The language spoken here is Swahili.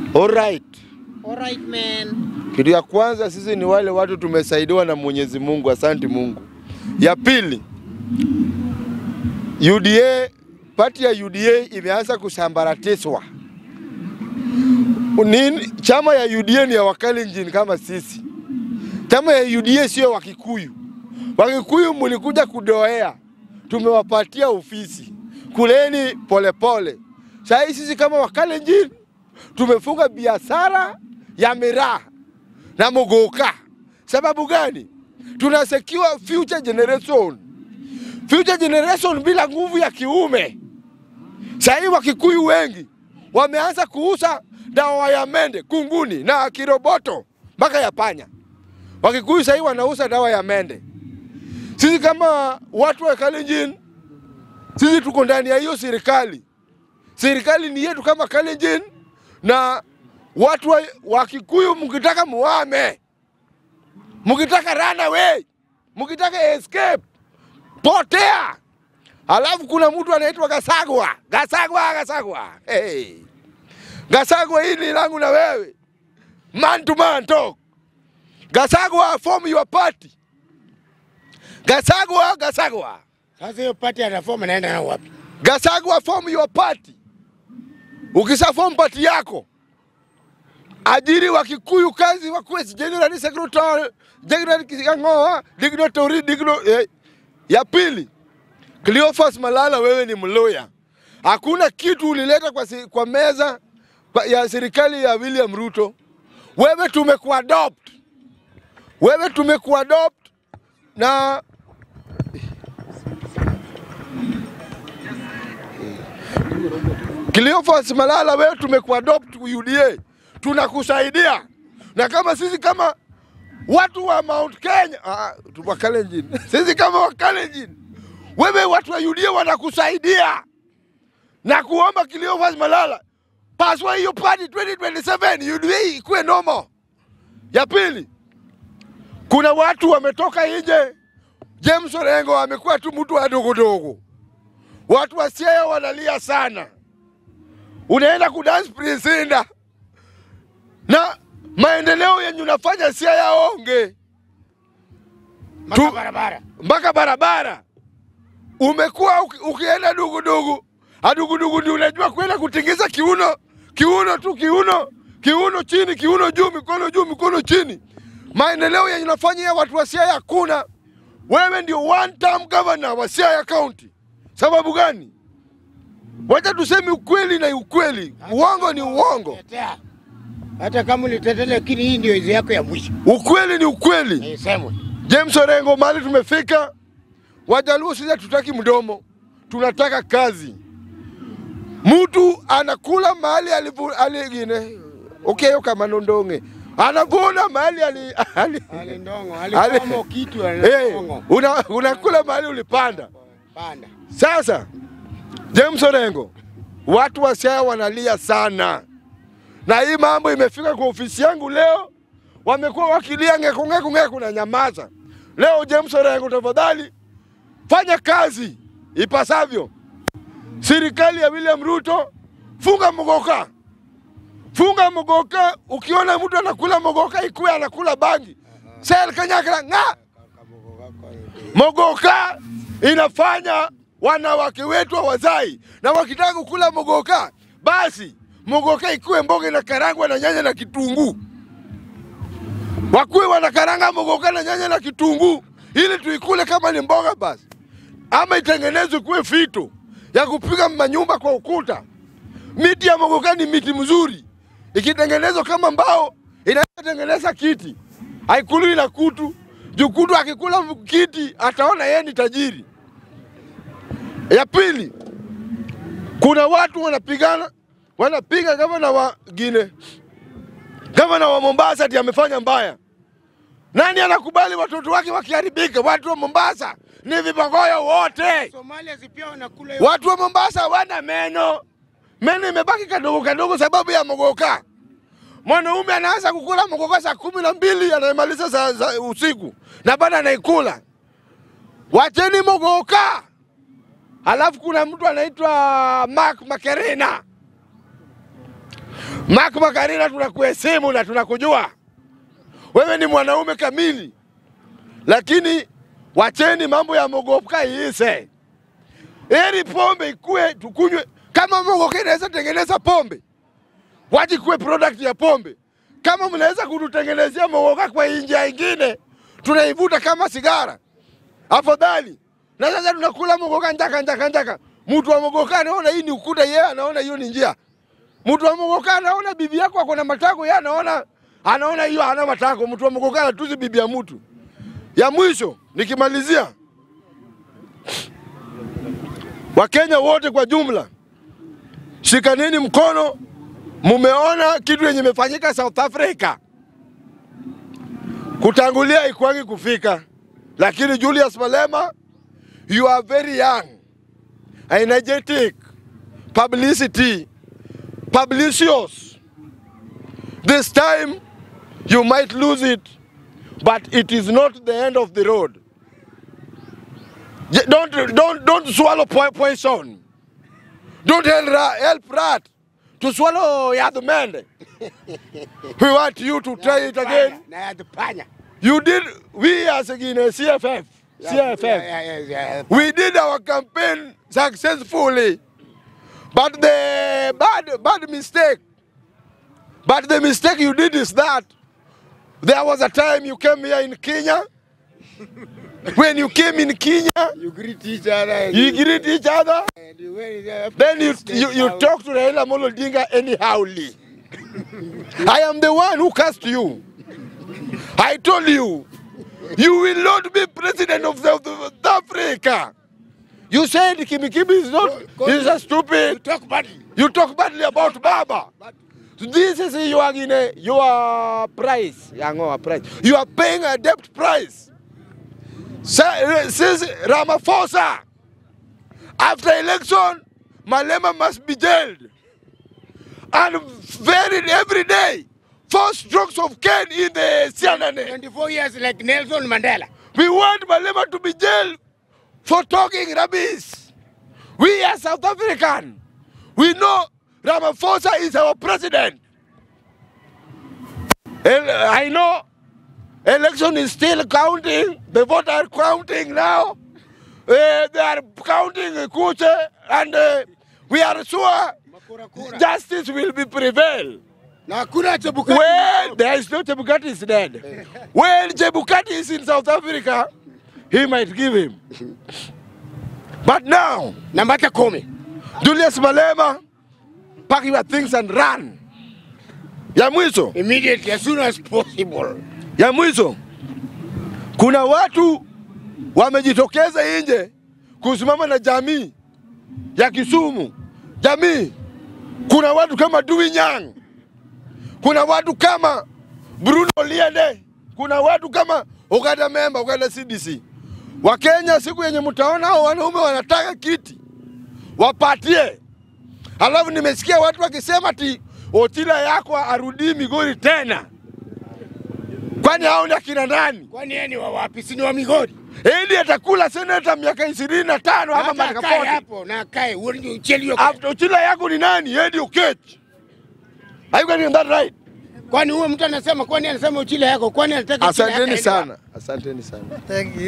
Alright. Alright man. Kitu ya kwanza sisi ni wale watu tumesaidiwa na Mwenyezi Mungu, asante Mungu. Ya pili, UDA, pati ya UDA imeanza kusambaratishwa. Nini? Chama ya UDA ni ya Wakalenjin kama sisi. Chama ya UDA sio Wakikuyu. Wakikuyu mlikuja kudoea, tumewapatia ofisi, kuleni polepole. Sasa sisi kama Wakalenjin tumefunga biashara ya miraa na mogoka. Sababu gani? Tuna secure future generation, future generation bila nguvu ya kiume. Sahii Wakikuyu wengi wameanza kuuza dawa ya mende, kunguni na kiroboto mpaka ya panya. Wakikuyu sahii wanauza dawa ya mende. Sisi kama watu wa Kalenjin, sisi tuko ndani ya hiyo serikali. Serikali ni yetu kama Kalenjin, na watu wa, wa Kikuyu mkitaka muame, mkitaka run away, mkitaka escape, potea. Alafu kuna mtu anaitwa Gasagwa, Gasagwa, Gasagwa. Hey. Gasagwa, hii ni langu na wewe, man to man talk. Gasagwa, form your party. Gasagwa, Gasagwa, Sasa hiyo party ya reform naenda na wapi? Gasagwa, form your party. Ukisha form party yako, ajiri wa Kikuyu kazi wakuwe general secretary, general Kiangoa, dignitary, digno, eh. Ya pili, Cleophas Malala, wewe ni mloya, hakuna kitu ulileta kwa, si, kwa meza kwa- ya serikali ya William Ruto. Wewe tumekuadopt, wewe tumekuadopt na Cleophas Malala, wewe tumekuadopt UDA, tunakusaidia na kama sisi kama watu wa Mount Kenya ah, tu- wa Kalenjin sisi kama wa Kalenjin, wewe watu wa UDA wanakusaidia na kuomba Cleophas Malala paswa hiyo party 2027 UDA ikuwe normal. Ya pili, kuna watu wametoka nje. James Orengo amekuwa tu mtu wa dogodogo, watu wa Siaya wanalia sana unaenda kudance Prince Indah na maendeleo yenye unafanya Siaya onge Maka Tu- barabara. mpaka barabara. Umekuwa uki, ukienda dugudugu adugudugu, ndio unajua kwenda kutingiza kiuno kiuno tu kiuno kiuno chini kiuno juu mikono juu mikono chini. Maendeleo yenye unafanya ya watu wa Siaya hakuna. Wewe ndio one term governor wa Siaya County. Sababu gani? Wacha tuseme ukweli na ukweli, uongo ni uongo, Tetea. Hata kama ulitetea, lakini hii ndio izi yako ya mwisho. ukweli ni ukweli. Isemwe. James Orengo, mahali tumefika, Wajaluo sisi hatutaki mdomo, tunataka kazi. Mtu anakula mahali alivu- aligine ukeyo kama nondonge anavuna mahali ali, ali, Alindongo, Ali- alikomo kitu hey, alindongo. una, unakula mahali ulipanda. Panda. Sasa James Orengo, watu wa Siaya wanalia sana, na hii mambo imefika kwa ofisi yangu leo, wamekuwa wakilia ngeku ngeku ngeku na nyamaza. Leo James Orengo, tafadhali fanya kazi ipasavyo. Serikali ya William Ruto, funga mogoka, funga mogoka. Ukiona mtu anakula mogoka, ikuwe anakula bangi, sel kanyakla ng'a Mogoka inafanya wanawake wetu hawazai, na wakitaka kukula mogoka, basi mogoka ikuwe mboga na karangwa na nyanya na kitunguu, wakuwe wanakaranga mogoka na nyanya na kitunguu ili tuikule kama ni mboga basi, ama itengenezwe kuwe fito ya kupiga manyumba kwa ukuta. Miti ya mogoka ni miti mzuri, ikitengenezwa kama mbao inatengeneza kiti, haikuliwi na kutu. Jukutu akikula kiti ataona yeye ni tajiri. Ya pili, kuna watu wanapigana, wanapiga gavana wa Gine, gavana wa Mombasa ati amefanya mbaya. Nani anakubali watoto wake wakiharibika? Watu wa Mombasa ni vibogoyo wote. Somalia si pia wanakula hiyo. Watu wa Mombasa hawana meno, meno imebaki kadogo kadogo sababu ya mogoka. Mwanaume anaanza kukula mogoka saa kumi na mbili anaimaliza saa za usiku na bado anaikula. Wacheni mogoka. Halafu kuna mtu anaitwa Mark Makerina. Mark Makarina, tunakuheshimu na tunakujua wewe ni mwanaume kamili, lakini wacheni mambo ya mogoka iise. Heri pombe ikue tukunywe. Kama mogoka inaweza tengeneza pombe, waje kuwe product ya pombe. Kama mnaweza kututengenezea mogoka kwa njia ingine, tunaivuta kama sigara, afadhali. Na sasa tunakula mogoka njaka njaka njaka. Mtu wa mogoka anaona hii ni ukuta, yeye anaona hiyo ni njia. Mtu wa mogoka anaona bibi yako ako na matako, yeye anaona anaona hiyo hana matako. Mtu wa mogoka anatusi bibi ya mtu. Ya mwisho nikimalizia, Wakenya wote kwa jumla, shikaneni mkono. Mumeona kitu yenye imefanyika South Africa, kutangulia ikwangi kufika, lakini Julius Malema, you are very young, energetic, publicity, publicious. This time you might lose it, but it is not the end of the road. J- Don't, don't, don't swallow po- poison. Don't help, ra- help rat to swallow yadumende. we want you to try it again. Na ya panya. You did, we as again, CFF, CFF, Yeah, yeah, yeah, yeah. we did our campaign successfully. But the bad, bad mistake, but the mistake you did is that there was a time you came here in Kenya. when you came in Kenya, You greet each other. and you greet each other. and you wear the- Then you, you, you talk to Raila Amolo Odinga anyhowly. I am the one who cast you. I told you, you will not be president of South South Africa. You said Kimikimi is not, he's a You stupid. talk badly. You talk badly about Baba. But This is your, guinea- your price. Yango, price. You are paying a debt price. Sa- Since Ramaphosa, after election, Malema must be jailed. And very every day, four strokes of cane in the CNN. 24 years like Nelson Mandela. We want Malema to be jailed for talking rubbish. We are South African. We know Ramaphosa is our president. And I know election is still counting. The vote are counting now. Uh, they are counting Kuche and uh, we are sure Makurakura. justice will be prevail. Na hakuna Chebukati. When there is no Chebukati is dead. When Chebukati is in South Africa, he might give him. But now, Nambata kumi. Julius Malema, pack your things and run. Ya mwisho, Immediately, as soon as possible. ya mwisho, kuna watu wamejitokeza nje kusimama na jamii ya Kisumu. Jamii, kuna watu kama Dewey Nyang, kuna watu kama Bruno Liende, kuna watu kama Uganda member, Uganda CDC. Wakenya, siku yenye mtaona hao wanaume wanataka kiti wapatie. Alafu nimesikia watu wakisema ti Otila yako arudii Migori tena, kwani hao ni akina nani? Kwani yeye ni wa wapi? Si ni wa Migori? Eli atakula seneta miaka ishirini na tano ama Hata miaka akae 40. hapo na akae. Uone ucheli yuko. After Otila yako ni nani? Edi Okech. Are you getting that right? Kwani huyo mtu anasema kwani anasema uchile yako? Kwani anataka uchile yako Asanteni aende sana, asanteni sana. Thank you.